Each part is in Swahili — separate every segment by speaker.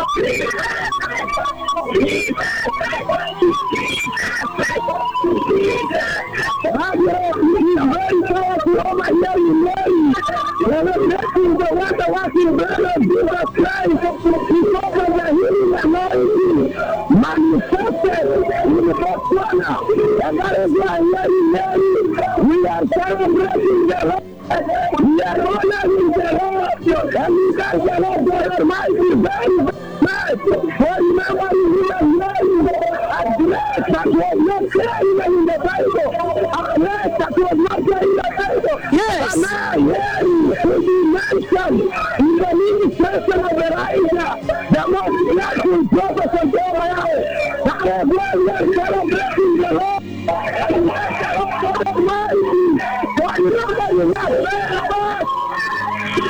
Speaker 1: Margaret is very powerful over here in Mary. Celebrating the wonder working blood of Jesus Christ because of the healing anointing manifested in Botswana. And that is why here in Mary we are celebrating the Lord. We are honoring the Lord. And we thank the Lord God Almighty very much for remembering him and Mary. A grace that was not there even in the Bible. A grace that was not there in the Bible.
Speaker 2: Yes.
Speaker 1: But now Mary will be mentioned in the ministration of Elijah, the most blessed prophet of Israel. That is why we are celebrating the Lord. And we are celebrating the Almighty. For remembering us very much.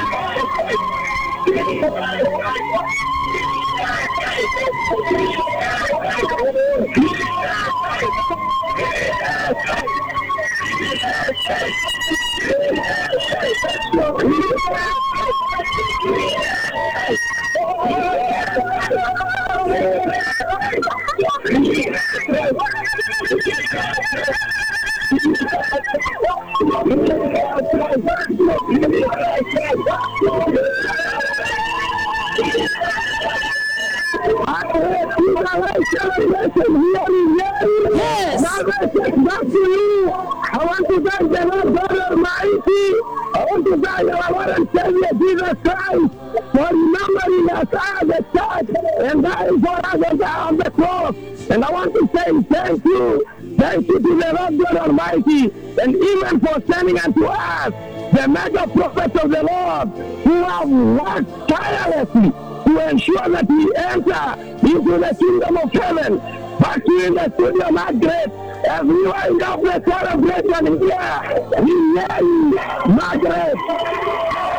Speaker 2: Yes.
Speaker 1: Back to you. I want to thank the Lord God Almighty. I want to thank our Lord and Savior Jesus Christ for remembering us as the church and dying for us on the, on the cross. And I want to say thank you. Thank you to the Lord God Almighty and even for sending unto us the mega prophets of the Lord who have worked tirelessly to ensure that we enter into the kingdom of heaven. Back to you in the studio, Margaret, as we wind up the celebration here. We name Margaret.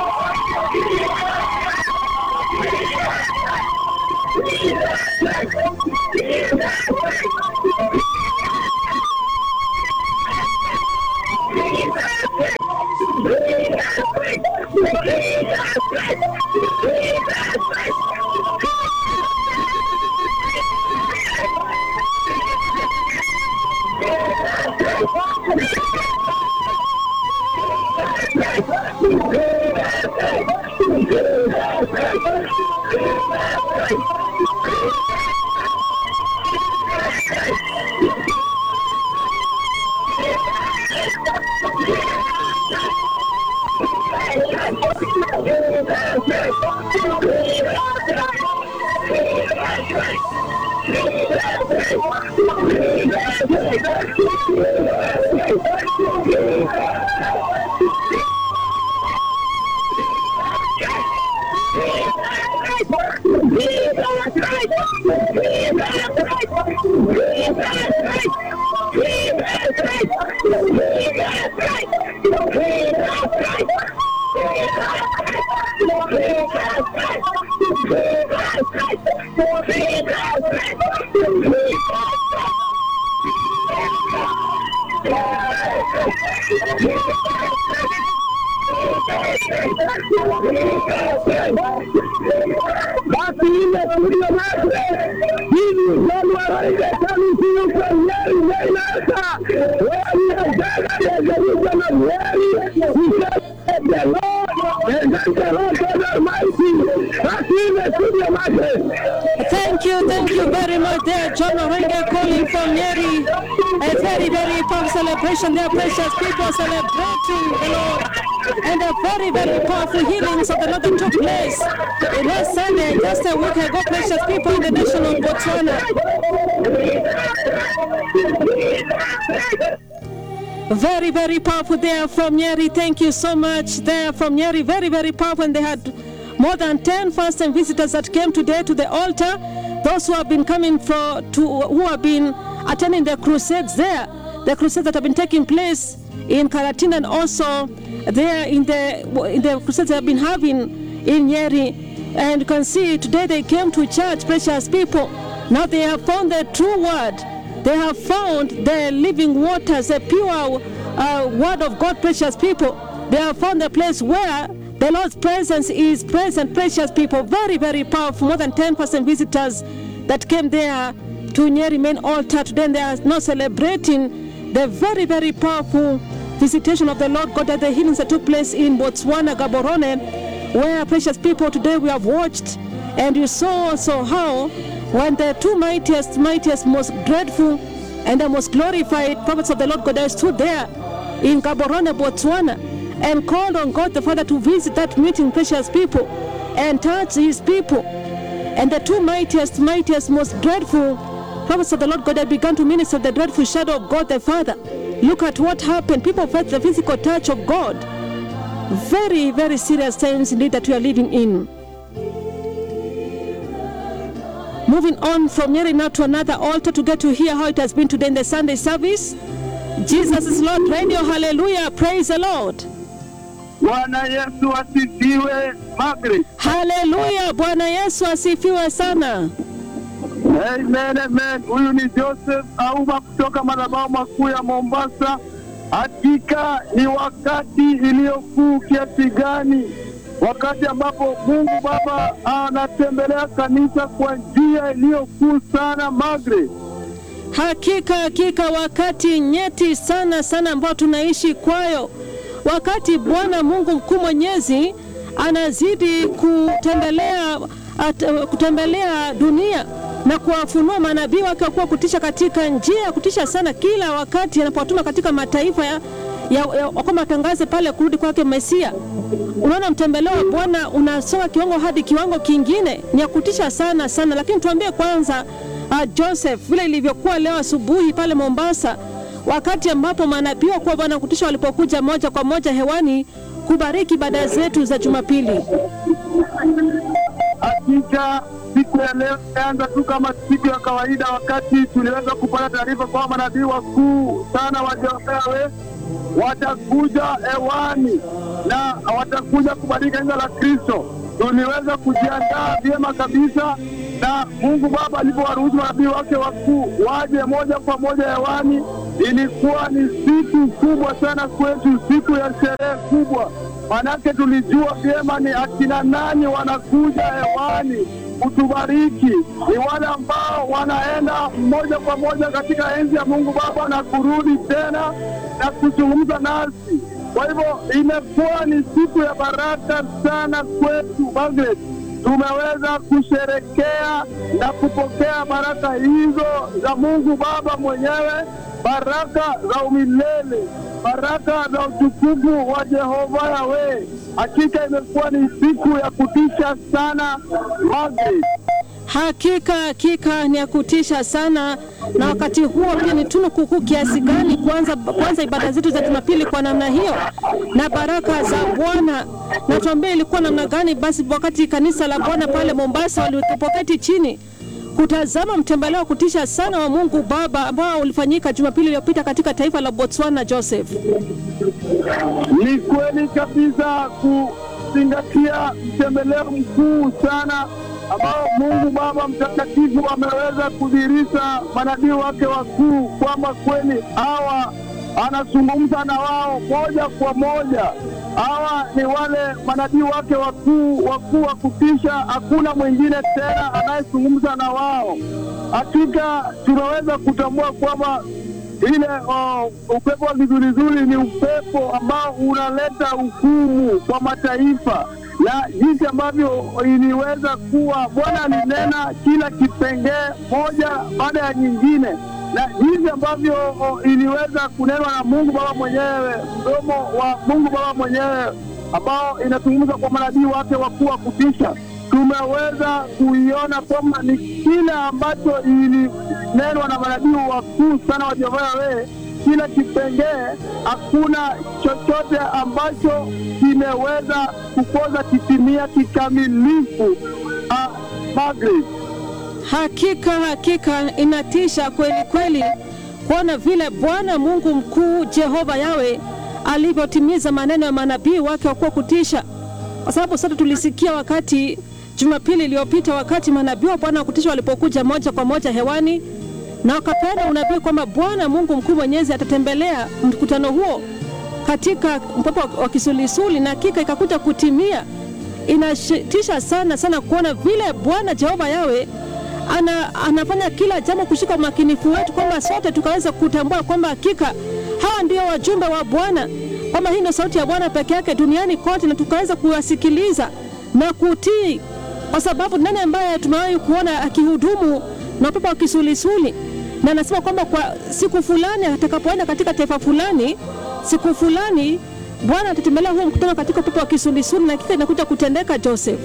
Speaker 1: Back to you in the studio, Margaret. This is January the coming to you from Mary, Maynard, where we have gathered in Jerusalem of Mary. We celebrate the Lord and thank the Lord God Almighty. Back to you in the studio, Margaret.
Speaker 2: Thank you, thank you very much there, John Orenga calling from Nyeri. A very, very powerful celebration there, precious people celebrating the Lord. And a very, very powerful healings of the Lord that took place. It was Sunday, just a week ago, precious people in the nation of Botswana. Very, very powerful there from Nyeri. Thank you so much there from Nyeri. Very, very powerful. And they had more than 10 first time visitors that came today to the altar. Those who have been coming for, to, who have been attending the crusades there, the crusades that have been taking place in Karatina and also there in the, in the crusades they have been having in Nyeri. And you can see today they came to church, precious people. Now they have found the true word. They have found the living waters, the pure uh, word of God, precious people. They have found the place where The Lord's presence is present, precious people, very, very powerful. More than 10% visitors that came there to Nyeri main altar today, and they are now celebrating the very, very powerful visitation of the Lord God at the healings that took place in Botswana, Gaborone, where, precious people, today we have watched and you saw also how when the two mightiest, mightiest, most dreadful and the most glorified prophets of the Lord God stood there in Gaborone, Botswana, and called on God the Father to visit that meeting, precious people, and touch his people. And the two mightiest, mightiest, most dreadful prophets of the Lord God had begun to minister the dreadful shadow of God the Father. Look at what happened. People felt the physical touch of God. Very, very serious times indeed that we are living in. Moving on from Nyeri now to another altar to get to hear how it has been today in the Sunday service. Jesus is Lord Radio. Hallelujah. Praise the Lord.
Speaker 1: Bwana Yesu asifiwe. Margaret.
Speaker 2: Haleluya. Bwana Yesu asifiwe sana.
Speaker 1: Amen, amen. Huyu ni Joseph Auma kutoka madhabahu makuu ya Mombasa. Hakika ni wakati iliyokuu kiasi gani, wakati ambapo Mungu Baba anatembelea kanisa kwa njia iliyokuu sana. Margaret,
Speaker 2: Hakika hakika, wakati nyeti sana sana ambao tunaishi kwayo, wakati Bwana Mungu mkuu mwenyezi anazidi kutembelea at, kutembelea dunia na kuwafunua manabii wake wakuwa kutisha katika njia ya kutisha sana, kila wakati anapowatuma katika mataifa ya, ya, ya, kwamba atangaze pale kurudi kwake Mesia. Unaona, mtembeleo wa Bwana unasonga kiwango hadi kiwango kingine, ni ya kutisha sana sana. Lakini tuambie kwanza, uh, Joseph, vile ilivyokuwa leo asubuhi pale Mombasa, wakati ambapo manabii wa kuwa Bwana kutisha walipokuja moja kwa moja hewani kubariki ibada zetu za Jumapili.
Speaker 1: hakika siku ya leo imeanza tu kama siku ya kawaida, wakati tuliweza kupata taarifa kwamba manabii wakuu sana wa Jehova watakuja hewani na watakuja kubariki kanisa la Kristo. Tuliweza kujiandaa vyema kabisa, na Mungu Baba alipowaruhusu manabii wake wakuu waje moja kwa moja hewani, ilikuwa ni siku kubwa sana kwetu, siku ya sherehe kubwa, manake tulijua vyema ni akina nani wanakuja hewani kutubariki. Ni wale ambao wanaenda moja kwa moja katika enzi ya Mungu Baba na kurudi tena na kuzungumza nasi. Kwa hivyo imekuwa ni siku ya baraka sana kwetu Margaret. Tumeweza kusherekea na kupokea baraka hizo za Mungu Baba mwenyewe, baraka za umilele, baraka za utukufu wa Jehova Yawe. Hakika imekuwa ni siku ya kutisha sana Margaret.
Speaker 2: Hakika hakika ni ya kutisha sana, na wakati huo pia ni tunu kukuu kiasi gani kwanza kwanza ibada zetu za Jumapili kwa namna hiyo na baraka za Bwana. Na tuambie ilikuwa namna gani basi wakati kanisa la Bwana pale Mombasa walipoketi chini kutazama mtembeleo wa kutisha sana wa Mungu Baba ambao ulifanyika Jumapili iliyopita katika taifa la Botswana. Joseph,
Speaker 1: Ni kweli kabisa kuzingatia mtembeleo mkuu sana ambao Mungu Baba Mtakatifu ameweza kudhihirisha manabii wake wakuu kwamba kweli hawa anazungumza na wao moja kwa moja. Hawa ni wale manabii wake wakuu wakuu wa kutisha, hakuna mwingine tena anayezungumza na wao. Hakika tunaweza kutambua kwamba ile oh, upepo wa kizulizuli ni upepo ambao unaleta hukumu kwa mataifa, na jinsi ambavyo iliweza kuwa, Bwana alinena kila kipengee moja baada ya nyingine, na jinsi ambavyo oh, iliweza kunenwa na Mungu Baba mwenyewe, mdomo wa Mungu Baba mwenyewe ambao inazungumza kwa manabii wake wakuu wa kutisha tumeweza kuiona kwamba ni kile ambacho ilinenwa na manabii wakuu sana wa Jehova Yawe, kila kipengee, hakuna chochote ambacho kimeweza kukosa kitimia kikamilifu. Ah, Margaret.
Speaker 2: hakika hakika inatisha kweli kweli kuona vile Bwana Mungu mkuu Jehova Yawe alivyotimiza maneno ya manabii wake wakuwa kutisha, kwa sababu sote tulisikia wakati Jumapili iliyopita wakati manabii wa Bwana wa kutisha walipokuja moja kwa moja hewani na wakapeana unabii kwamba Bwana Mungu mkuu mwenyezi atatembelea mkutano huo katika upepo wa kisulisuli, na hakika ikakuja kutimia. Inatisha sana sana kuona vile Bwana Jehova Yawe ana, anafanya kila jambo kushika umakinifu wetu, kwamba sote tukaweza kutambua kwamba hakika hawa ndio wajumbe wa Bwana, kwamba hii ndio sauti ya Bwana peke yake duniani kote, na tukaweza kuwasikiliza na kutii, kwa sababu nani ambaye tumewahi kuona akihudumu na upepo wa kisulisuli? Na anasema kwamba kwa siku fulani atakapoenda katika taifa fulani, siku fulani Bwana atatembelea huo mkutano katika upepo wa kisulisuli, na hakika inakuja kutendeka, Joseph.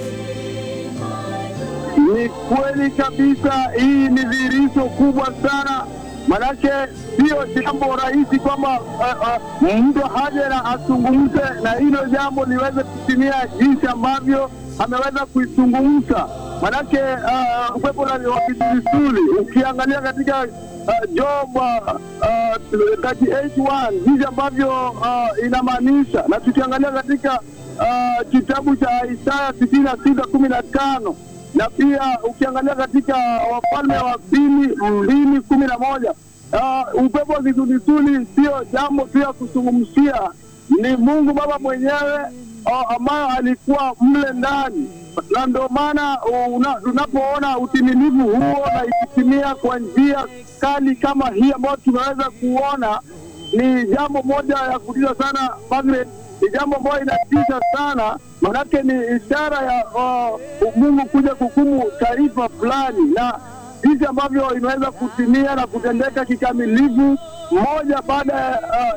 Speaker 1: Ni kweli kabisa, hii ni dhihirisho kubwa sana, manake sio jambo rahisi kwamba uh, uh, mtu haje na azungumze na hilo jambo liweze kutimia jinsi ambavyo ameweza kuizungumza. Manake uh, upepo la- wa kisulisuli ukiangalia katika uh, Job uh, uh, 38:1 jinsi ambavyo uh, inamaanisha, na tukiangalia katika uh, kitabu cha Isaya tisini na sita kumi na tano na pia ukiangalia katika Wafalme wa pili mbili kumi na moja uh, upepo wa kisulisuli sio jambo tu ya kuzungumzia, ni Mungu Baba mwenyewe uh, ambayo alikuwa mle ndani, na ndio maana una- tunapoona utimilifu huo na ikitimia kwa njia kali kama hii ambayo tumeweza kuona ni jambo moja ya kutisha sana Margaret, ni jambo ambayo inatisha sana, manake ni ishara ya uh, Mungu kuja kuhukumu taifa fulani, na jinsi ambavyo imeweza kutimia na kutendeka kikamilifu moja baada ya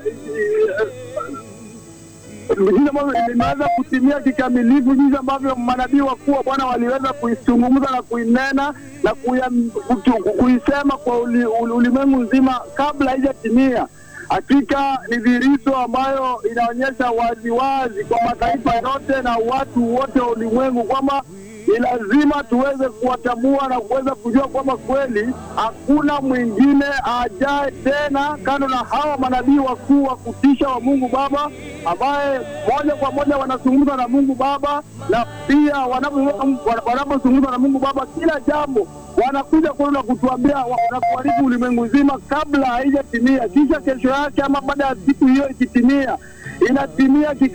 Speaker 1: uh, jinsi ambavyo imeweza kutimia kikamilifu, jinsi ambavyo manabii wakuu wa Bwana waliweza kuizungumza na kuinena na kuya- kutu- kuisema kwa uli- uli- ulimwengu nzima kabla haijatimia. Hakika ni dhihirisho ambayo inaonyesha waziwazi kwa mataifa yote na watu wote wa ulimwengu kwamba ni lazima tuweze kuwatambua na kuweza kujua kwamba kweli hakuna mwingine ajaye tena kando na hawa manabii wakuu wa kutisha wa Mungu Baba, ambaye moja kwa moja wanazungumza na Mungu Baba, na pia wanapo- wanapozungumza na Mungu Baba, kila jambo wanakuja kwenu na kutuambia wa- na kuharibu ulimwengu nzima kabla haijatimia, kisha kesho yake ama baada ya siku hiyo ikitimia, inatimia kika